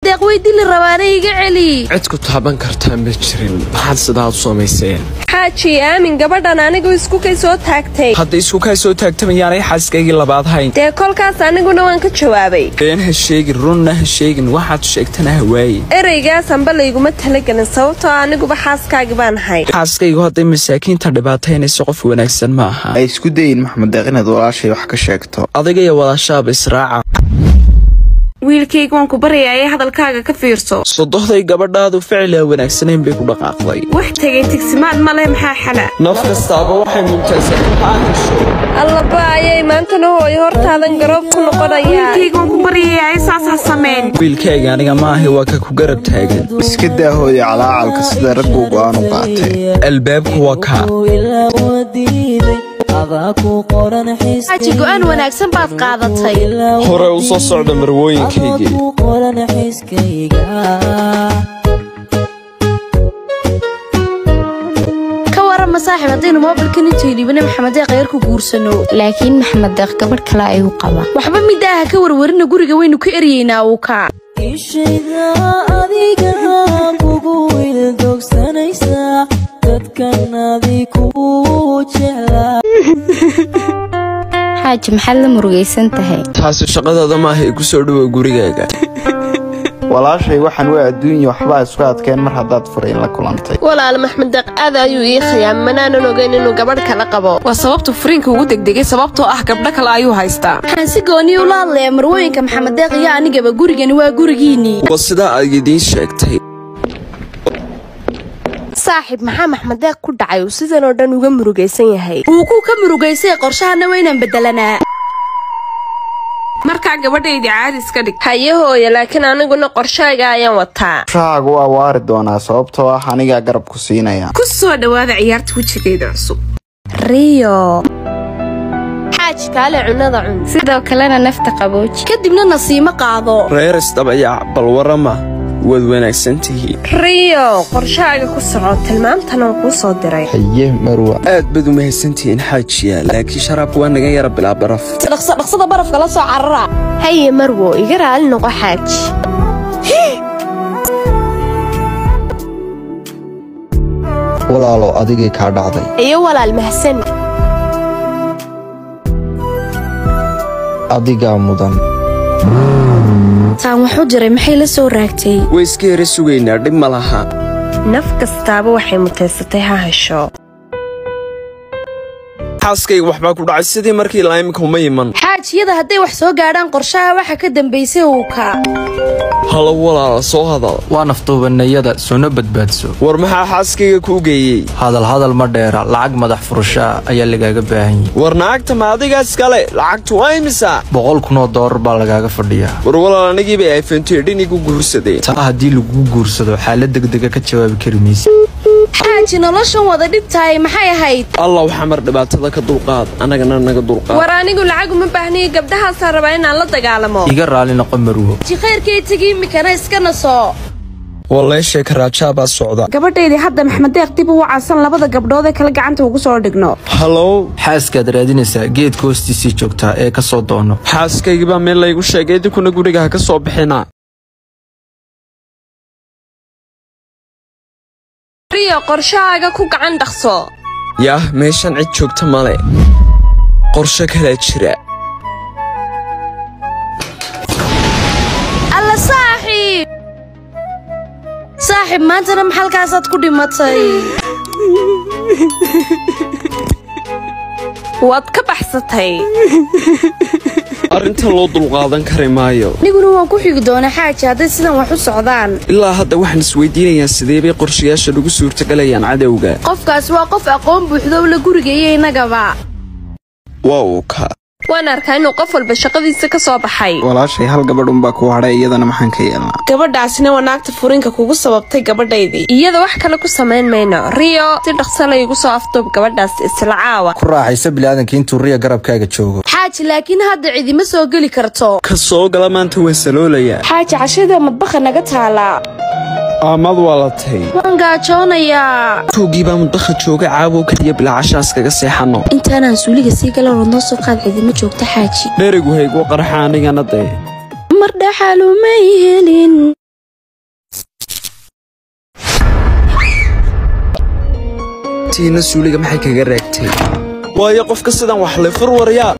deeq way dili rabaana iga celi cid ku taaban kartaa ma jirin maxaad sidaa u samayseen xaaji aamin gabadhan anigu isku kay soo taagtay hadda isku kaa soo taagtamayaanay xaaskaygii labaad hayn dee kolkaas aniguna waan ka jawaabay been ha sheegin runna ha sheegin waxaad sheegtana ha waaye ereygaas anba layguma talagelin sababtoo aniguba xaaskaagi baan ahay xaaskaygu hadday masaakiinta dhibaataynayso qof wanaagsan ma aha ay isku dayin maxamed deeq inaad walaashay wax ka sheegto adiga iyo walaashaaba israaca wiilkayga waan ku baryayaa ee hadalkaaga ka fiirso sodohday gabadhaadu ficila wanaagsanayn bay ku dhaqaaqday wax tegay tigsimaad ma leh maxaa xala naf kastaaba waxay mumtaysato ha hesho allaba ayay maantana hooyo hortaadan garoob ku noqonayaa waan ku baryayaa ee saas ha samayn wiilkayga aniga maahi waa ka ku garab taagan iska daahooday calaacalka sida ragguu go-aan u qaatay albaabku waa kaa xaaji go'aan wanaagsan baad qaadatay hore u soo socda marwooyinkaygii ka warama saaxib haddaynu moobilkan intuu dhiibana maxamed deeq yar ku guursano laakiin maxamed deeq gabadh kale ayuu qabaa waxba midaaha ka warwarina guriga waynu ka eryeynaa uu kaa ishayda adiga kugu ildogsanaysa dadkan adi kugu jeclaa xaaji maxaad la murugaysan tahay taasi shaqadooda maaha ee ku soo dhowow gurigaaga walaashay waxaan waa adduunya waxbaa isku adkeen mar haddaad furayn la kulantay walaal maxmed deeq aad ayuu ii khiyaamay manaanan ogeyn inuu gabadh kala qabo waa sababtu furiinka ugu degdegay sababtoo ah gabdho kale ayuu haystaa waxaan si gooniya ula hadlayaa marwooyinka maxamed deeq iyo anigaba gurigani waa gurigiinnii waa sidaa ay idiin sheegtay saaxiib maxaa maxmed deeq ku dhacay uu sidan oo dhan uga murugaysan yahay wuu ku ka murugaysay qorshahana waynaan beddelanaa markaa gabadhaydii caadi iska dhig haye hooyo laakiin aniguna qorshaaga ayaan wataa shahaagu waa waari doonaa sababtoo ah anigaa garab ku siinaya ku soo dhowaada ciyaarta wejigeeda cusub riyo xaaji kaale cunada cun sidoo kalena nafta qabooji kadibna nasiimo qaado reer isdabayac bal warama waad wanaagsan tihiin riyo qorshaaga ku soco tilmaamtan aan kuu soo diray haye marwa aad baad u mahadsantihiin xaajiya laakiin sharaabku waa naga yara bilaa baraf dhaqso dhaqsada barafka la soo carara haye marwo iga raali noqo xaaji walaalo adigay kaa dhacday iyo walaal mahsani adigaa mudan taan waxu jiray maxay la soo raagtay way iska yara sugaynaa dhib ma laha naf kastaaba waxay mutaysatay ha hesho xaaskayga waxbaa ku dhacay sidii markii laimika uma iman xaajiyada hadday wax soo gaadhaan qorshaha waxa ka dambaysay uu kaa halo walaala soo hadal waa naftuubanayada soona badbaadso war maxaa xaaskayga kuu geeyey hadal hadal ma dheera lacag madax furashaa ayaa lagaaga baahan yahay war naagta ma adigaas kale lacagtu waa imisa boqol kunoo doolar baa lagaaga fadhiyaa war walaal anigiibay ayfantedhin igu guursadeen taa haddii laguu guursado xaalad degdega ka jawaabi kari maysa xaaji noloshan wada dhibtahay maxay ahayd allah xamar dhibaatada ka dulqaad annagana naga dulqaad war anigu lacag uma baahniyo gabdhahaasaan rabaa inaan la dagaalamo iga raali noqo marwo ji khayrkay tegi imikana iska naso waleeshee karaajaa baa socda gabadhaydii hadda maxmed deeq dib ugu cadsan labada gabdhood ee kale gacanta ugu soo dhigno halow xaaskaad raadinaysaa geedka hoostiisii joogtaa ee ka soo doono xaaskaygii baa meel laygu sheegay idinkuna guriga ha ka soo bixina riyo qorshahaaga ku gacan dhaqso yaah meeshan cid joogta male qorshe kalaa jira alla saaxiib saaxiib maantana maxalkaasaad ku dhimatay waad ka baxsatay arrintan loo dulqaadan kari maayo aniguna waan ku xigi doonaa xaaji hadday sidan wax u socdaan ilaa hadda waxaan isweydiinayaa sidee bay qorshayaasha lagu suurtagalayaan cadowga qofkaas waa qof aqoon buuxdo la guriga iyo innagaba waa uu ka waan arkaa inuu qof walba shaqadiisa ka soo baxay walaashay hal gabadh unbaa kuu hadhay iyadana maxaan ka yeelnaa gabadhaasina waa naagta furiinka kugu sababtay gabadhaydii iyada wax kale ku samayn mayno riyo si dhaqso laygu soo afduub gabadhaas isla caawa ku raaxaysa bilaadanka intuu riya garabkaaga joogo xaaji laakiin hadda cidima soo geli karto ka soo gala maanta waan saloolayaa xaaji cashada madbaha naga taalaa aamad waa la tay waan gaajoonayaa tuugii baa mudbaha jooga caawow keliya bilaa cashaas kaga seexanno intaanaan suuliga sii galan noo soo qaad cidima joogta xaaji dherigu haygu qarxa anigana dee mar dhaxalumay helin tihiinna suuliga maxay kaga raagtay waayo qofka sidan wax le fur waryaa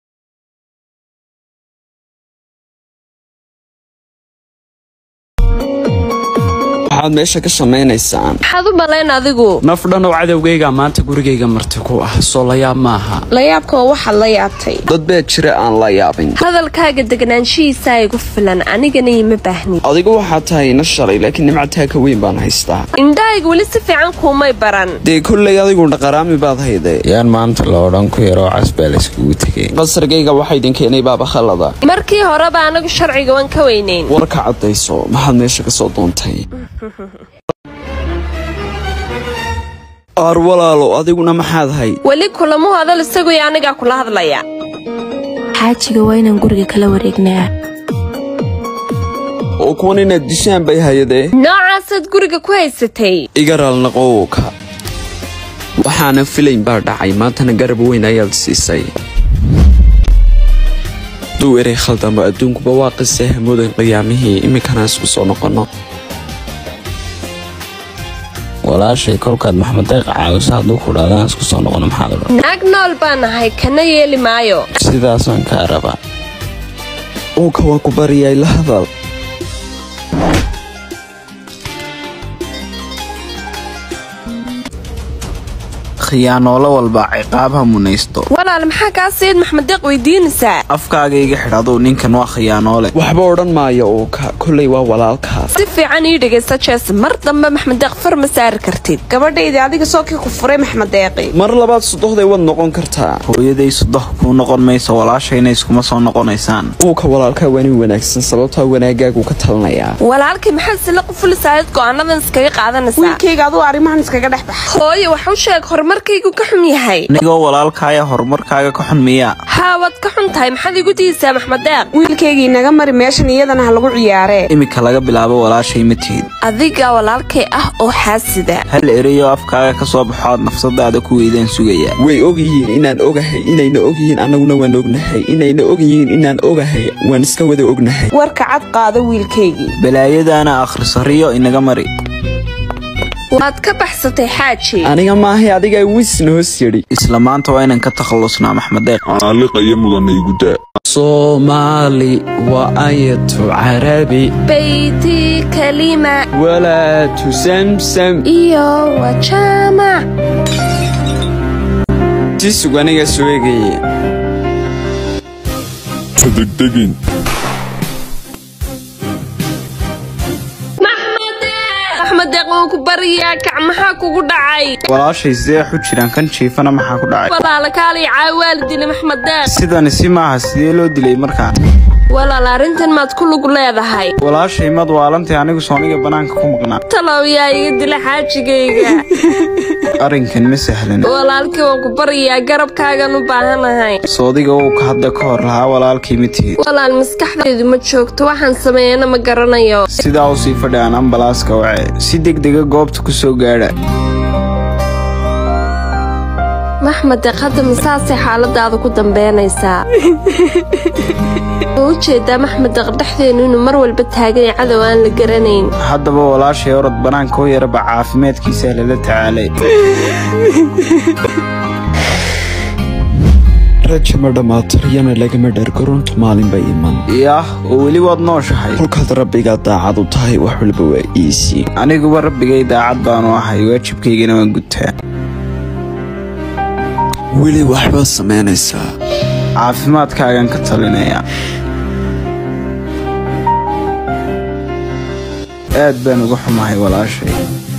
waxaad meesha ka samaynaysaan maxaad u malayn adigu naf dhan oo cadowgayga maanta gurigayga marti ku ah soo layaab maaha layaabka oo waxaad la yaabtay dad baa jira aan la yaabin hadalkaaga degnaanshihiisaa igu filan anigana ima baahni adigu waxaad tahay ina shalay laakiin nimcataa ka weyn baan haystaa indhahayga weli si fiican kuumay baran dee kollay adigu dhaqaraami baad hayde yaan maanta la odhan ku yaroo cas baa layskugu tegay qasargayga waxaa idin keenay baaba khalada markii horeba anagu sharciga waan ka weynayn warka caddayso maxaad meesha ka soo doontay aar walaalo adiguna maxaad hayd weli kulamu hadal isagu iyo anigaa kula hadlaya xaajiga waa inaan guriga kala wareegnaa oo kuwan inaad dishaan bay hayadee noocaasaad guriga ku haysatay igaraalnaqowka waxaana filayn baa dhacay maantana garab weyn ayaad siisay duu erey khaldamo adduunkuba waa qisee hamudan qiyaamihii iminkana isku soo noqonno walaashay kolkaad maxmed deeq caawiso hadduu ku dhaadaan isku soo noqono maxaad odhan naag nool baan ahay kana yeeli maayo sidaasaan kaa rabaa uuka waa ku bariyay la hadal khiyaanoolo walba ciqaab ha munaysto walaal maxaa kaa sayid maxmed deeq weydiinaysaa afkaaga iga xidh aduu ninkan waa khiyaanoole waxba odhan maayo uuka kollay waa walaalkaas si fiican ii dhegaysta jees mar dambe maxmed deeq far ma saari kartid gabadhaydii adiga soo kii ku furay maxmed deeqi mar labaad sudohday waad noqon kartaa hooyaday sudoh kuu noqon mayso walaashayna iskuma soo noqonaysaan uuka walaalkaa waa nin wanaagsan sababtaa wanaagaagu ka talinayaa walaalkii maxaad sila qufulisaayad go'aanadan iskaga qaadanaysaa wiilkayga aduu arrimahan iskaga dhex baxa hooye wax u sheeg horumarkaygu ka xun yahay anigoo walaalkaaya horumarkaaga ka xun miyaa haa waad ka xun tahay maxaad igu diisaa maxmed deeq wiilkaygii naga mari meeshan iyadana ha lagu ciyaaree iminka laga bilaabo walaashay ma tihid adiga walaalkay ah oo xaasida hal ereyoo afkaaga ka soo baxo aad nafsadaada ku weydaan sugayaa way og yihiin inaan ogahay inayna og yihiin annaguna waan ognahay inayna og yihiin inaan ogahay waan iska wada ognahay warka cad qaado wiilkaygii balaayadaana akhriso riyo inaga mari waad ka baxsatay xaaji aniga maahay adigaa wisna hoos yidhi isla maanta waa inaan ka takhallusnaa maxmed deeq caaliqaya mudana igu daa soomaali waa ayatu carabi bayti kalima walaatu samsam iyo wajaamac si sug aniga soo egaya ka degdegin axmed deeq waan ku bariyaa kac maxaa kugu dhacay walaashay sidee xu jiraan kan jiifana maxaa ku dhacay walaala kaalay caawaali dili maxmed deeq sidani si maaha sidee loo dilay markaa walaal arrintan maad ku lug leedahay walaashay mad waalantay anigu sooniga bannaanka ku maqnaa talow yaa iga dila xaajigayga arrinkan ma sahlan walaalkii waan ku baryayaa garabkaagan u baahanahay soodiga uu ka hadda ka hor lahaa walaalkii ma tihid walaal maskaxdaydu ma joogto waxaan sameeyana ma garanayo sidaa u sii fadhi aan ambalaaska wace si degdega goobta ku soo gaadha maxmed deeq hadda masaasay xaaladaada ku dambeynaysaa ma u jeedaa maxmed deeq dhexdeennu inuu mar walba taagay cadow aan la garanayn haddaba walaashay orod bannaanka u yaraba caafimaadkiisaa lala tacaalay raja ma dhammaata riyana lagama dhargaruntu maalinba iman yaah oo weli waad nooshahay kolkaad rabbigaa daacad u tahay wax walba waa iisii aniguba rabbigay daacad baanu ahay waajibkaygana waan gutaa weli waxbaad samaynaysaa caafimaadkaagan ka talinaya aad baan uga xumahay walaashay